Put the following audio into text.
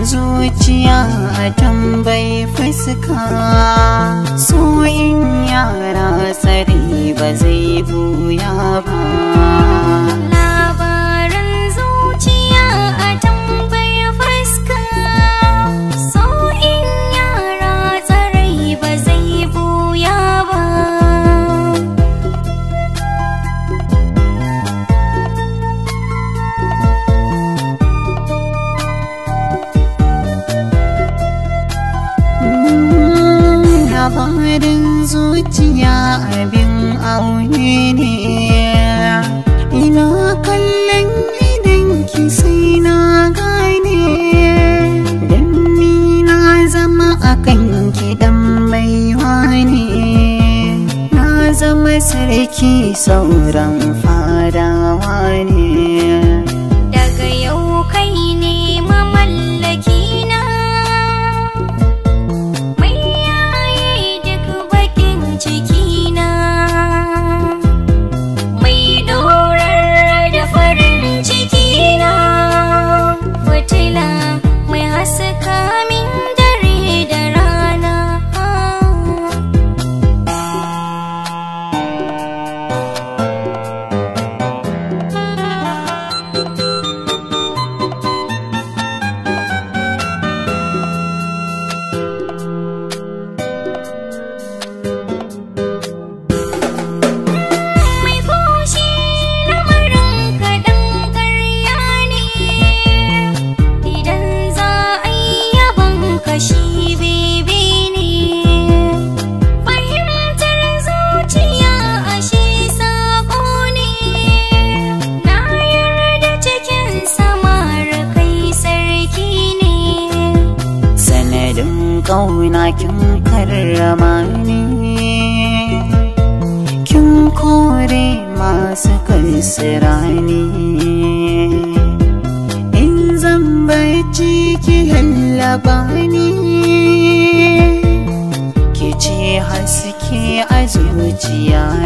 zuciya a tambayi fuska so in yara tsari ba zai buya ba Labarin zuciya a tambaya fuska So in yara tsarai ba zai buya ba labarin zuciya abin aure ne ina kallon idanki sai na gane dan ni na zama akan kidan baiwa ne na zama sarki sauran fadawa ne Daga yau kai ne mamallaki na Mai yaye duk bakin ciki na Mai dorar da farin ciki na Fitila mai haska min dare da rana mai fushi lamarin kaɗan ƙarya ne idan za a yi yaban kashi bebe ne fahimtar zuciya ashe saƙo ne na yarda cikin samar kai sarki ne sanadin ƙauna kin karrama ni kin kore masu kansirani in zan bacci ki hallaba ni ki ce haske a zuciya